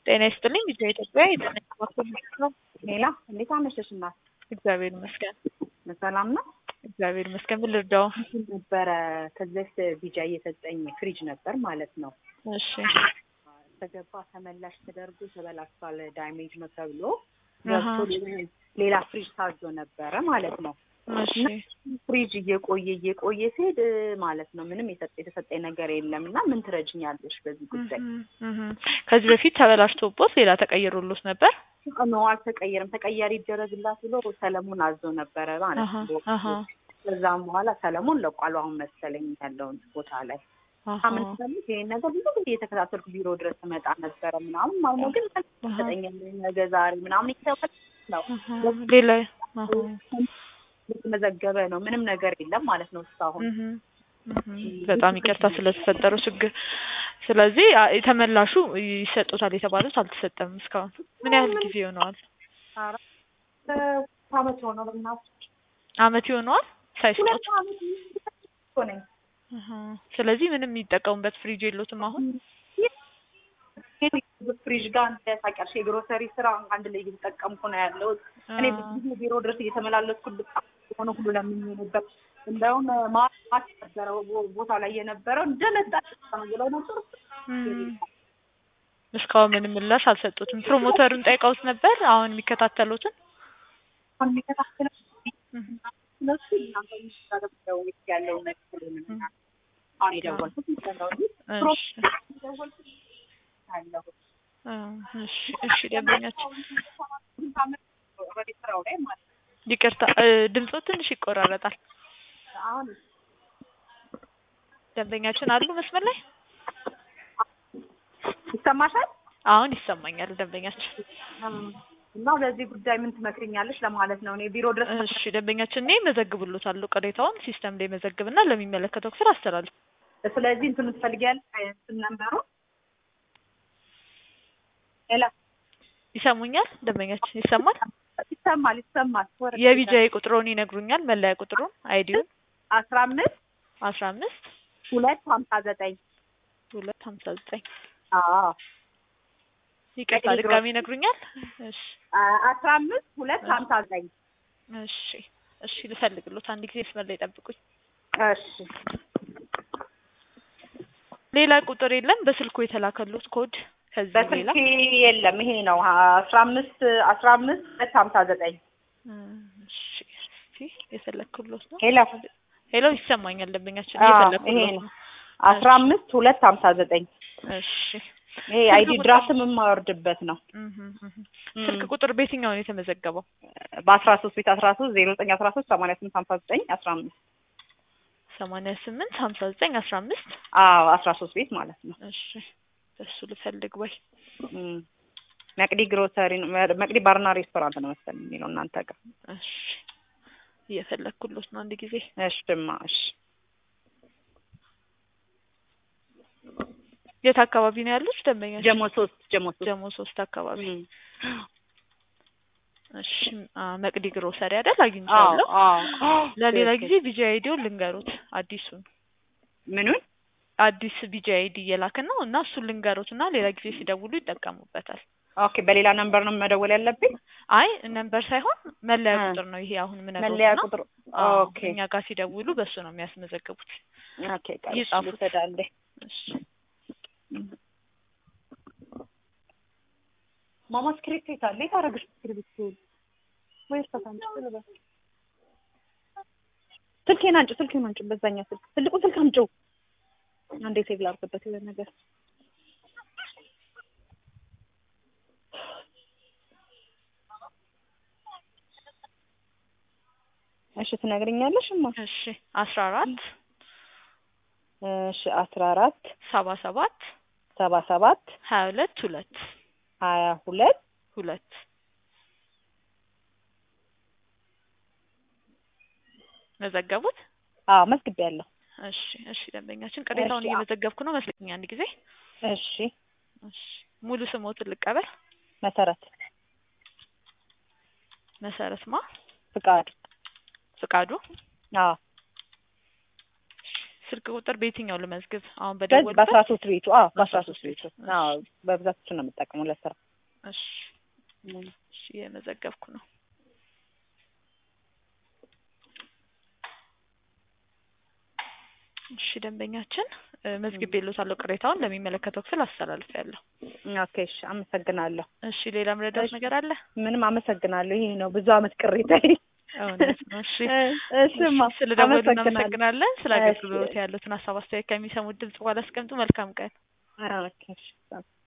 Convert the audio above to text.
ጤና ይስጥልኝ ቪዲዮ ኢትዮጵያ የጤና ነው። ሌላ እንዴት አመሸሽ እናት? እግዚአብሔር ይመስገን። ሰላም ነው እግዚአብሔር ይመስገን። ምን ልርዳው? ነበረ ከዚህ በፊት ቢጃ እየሰጠኝ ፍሪጅ ነበር ማለት ነው። እሺ ተገባ ተመላሽ ተደርጎ ተበላሽቷል፣ ዳሜጅ ነው ተብሎ አሃ። ገብቶ ሌላ ፍሪጅ ታዞ ነበረ ማለት ነው። እሺ ፍሪጅ እየቆየ እየቆየ ሲሄድ ማለት ነው ምንም የሰጠ የተሰጠኝ ነገር የለም እና ምን ትረጅኛለሽ በዚህ ጉዳይ? እህ እህ። ከዚህ በፊት ተበላሽቶቦት ሌላ ተቀይሮሎት ነበር? ኖ አልተቀየረም። ተቀያሪ ይደረግላት ብሎ ሰለሞን አዞ ነበረ ማለት አሃ ነው። አሃ ከዛም በኋላ ሰለሞን ለቋሉ አሁን መሰለኝ ያለውን ቦታ ላይ አሃ አምን ሰምት ይሄን ነገር ብዙ ጊዜ እየተከታተልኩ ቢሮ ድረስ መጣ ነበረ ምናምን ማለት ነው። ግን ሰጠኛል ነገ ዛሬ ምናምን ይተወል ነው አሃ። ሌላ አሃ የተመዘገበ ነው። ምንም ነገር የለም ማለት ነው እስካሁን። እህ እህ። በጣም ይቅርታ ስለተፈጠረው ችግር። ስለዚህ አ- የተመላሹ ይሰጡታል የተባሉት አልተሰጠም እስካሁን። ምን ያህል ጊዜ ይሆነዋል? አራት አመት ሆነው በእናትሽ አመት ይሆነዋል ሳይሰጡት? ሁለት አመት እኮ ነኝ። አሃ። ስለዚህ ምንም የሚጠቀሙበት ፍሪጅ የሎትም አሁን? ፍሪጅ ጋር እንደ ታውቂያለሽ የግሮሰሪ ስራ አንድ ላይ እየተጠቀምኩ ነው ያለሁት። እኔ ብዙ ጊዜ ቢሮ ድረስ እየተመላለስኩ የሆነ ሁሉ ለምኜ ነበር። እንደውም ማት ነበረ ቦ- ቦታው ላይ የነበረው እንደመጣ ነው ብለው ነበር። እም። እስካሁን ምንም ምላሽ አልሰጡትም። ፕሮሞተሩን ጠይቀውት ነበር አሁን የሚከታተሉትን? አሁን የሚከታተለው እህ እነሱ እናንተ የሚሻለው ያለውን ነገር ምናምን አሁን የደወልኩት ነው እንጂ እሺ የደወልኩት አለሁ እ እሺ እሺ ደንበኛችን ኦልሬዲ ስራው ላይ ማለት ነው። ይቅርታ እ ድምጾ ትንሽ ይቆራረጣል። አሁን ደንበኛችን አሉ መስመር ላይ? ይሰማሻል? አሁን ይሰማኛል ደንበኛችን። እና ለዚህ ጉዳይ ምን ትመክሪኛለሽ ለማለት ነው። እኔ ቢሮ ድረስ እሺ ደንበኛችን እኔ መዘግብሎታለሁ ቅሬታውን ሲስተም ላይ መዘግብና ለሚመለከተው ክፍል አስተላልፍ። ስለዚህ እንትኑ ትፈልጊያለሽ? እንትን ነምበሩ ሌላ ይሰሙኛል ደንበኛችን ይሰማል? ይሰማል ይሰማል። ወረድ የቢጃይ ቁጥሩን ይነግሩኛል መለያ ቁጥሩን አይዲውን አስራ አምስት አስራ አምስት ሁለት ሀምሳ ዘጠኝ ሁለት ሀምሳ ዘጠኝ አዎ ይቅርታ ቀይ ድጋሚ ይነግሩኛል? እሺ አስራ አምስት ሁለት ሀምሳ ዘጠኝ እሺ እሺ ልፈልግሎት አንድ ጊዜ መስመር ላይ ጠብቁኝ። እሺ ሌላ ቁጥር የለም በስልኩ የተላከሉት ኮድ ከዚህ ሌላ በስልኬ የለም። ይሄ ነው አስራ አምስት አስራ አምስት ሁለት ሀምሳ ዘጠኝ እ እሺ እስኪ የፈለግኩሎት ነው። ሄሎ ሄሎ ይሰማኛል ደንበኛችን አዎ፣ እየፈለግኩሎት ይሄ ነው። ነው አስራ አምስት ሁለት ሀምሳ ዘጠኝ እሺ ይሄ አይዲ ድራፍትም የማወርድበት ነው። እህ እህ ስልክ ቁጥር በየትኛው ነው የተመዘገበው? በአስራ ሶስት ቤት አስራ ሶስት ዜሮ ዘጠኝ አስራ ሶስት ሰማንያ ስምንት ሀምሳ ዘጠኝ አስራ አምስት ሰማንያ ስምንት ሀምሳ ዘጠኝ አስራ አምስት አዎ አስራ ሶስት ቤት ማለት ነው። እሺ በሱ ልፈልግ ወይ እም። መቅዲ ግሮሰሪ ነው መቅዲ ባርና ሬስቶራንት ነው መሰለኝ የሚለው እናንተ ጋር። እሺ እየፈለግኩሎት ነው አንድ ጊዜ እሽማ እሺ የት አካባቢ ነው ያሉት ደንበኛችን? ጀሞ ሶስት ጀሞ ሶስት ጀሞ ሶስት አካባቢ እም። እሺ አ መቅዲ ግሮሰሪ አይደል አዎ አግኝቻለሁ። አዎ ለሌላ ትክክል። ጊዜ ቢጂ አይዲውን ልንገሩት አዲሱን ምኑን አዲስ ቢጂ አይዲ እየላክን ነው እና እሱን ልንገሩት እና ሌላ ጊዜ ሲደውሉ ይጠቀሙበታል። ኦኬ በሌላ ነምበር ነው መደወል ያለብኝ አይ ነምበር ሳይሆን መለያ እ ቁጥር ነው ይሄ አሁን የምነግረው መለያ እና ቁጥር አዎ ኦኬ እኛ ጋር ሲደውሉ በሱ ነው የሚያስመዘግቡት። ኦኬ ቃል ይጻፉት። ይሰዳለ እሺ ማማ ስክሪፕት የት አለ? የት አደረግሽ ስክሪፕት? ወይ እርሳት አንቺ ስለበስ ስልኬን አንጭ፣ ስልኬን አንጭ። በዛኛ ስልክ ትልቁ ስልክ አምጪው። አንዴ ሴቭ ላድርግበት የሆነ ነገር እሺ ትነግሪኛለሽ? እማ እሺ አስራ አራት እሺ አስራ አራት ሰባ ሰባት ሰባ ሰባት ሀያ ሁለት ሁለት ሀያ ሁለት ሁለት መዘገቡት? አዎ መዝግቤያለሁ። እሺ እሺ ደንበኛችን ቅሬታውን እሺ፣ አ- እየመዘገብኩ ነው መስለኝ አንድ ጊዜ እሺ እሺ ሙሉ ስሞትን ልቀበል መሰረት መሰረት ማ ፍቃድ ፍቃዱ አዎ ስልክ ቁጥር በየትኛው ልመዝግብ? አሁን በዚህ በደወልበት? በአስራ ሶስት ቤቱ አዎ በአስራ በአስራ ሶስት ሶስት ቤቱ አዎ በብዛት እሱ ነው የምጠቀመው ለስራ እሺ እሺ የመዘገብኩ ነው። እሺ ደንበኛችን እ፣ መዝግቤልዎታለሁ። ቅሬታውን ለሚመለከተው ክፍል አስተላልፌያለሁ። ኦኬ እሺ አመሰግናለሁ እሺ ሌላ ምረዳት እሺ። ነገር አለ? ምንም አመሰግናለሁ ይሄ ነው ብዙ አመት ቅሬታ እውነት ነው። እሺ እሺማ ስለ ደወሉ አመሰግናለሁ እናመሰግናለን። ስለ እሺ። አገልግሎት ያሉትን ሀሳብ አስተያየት ከሚሰሙት ድምጽ በኋላ አስቀምጡ። መልካም ቀን። ኦኬ እሺ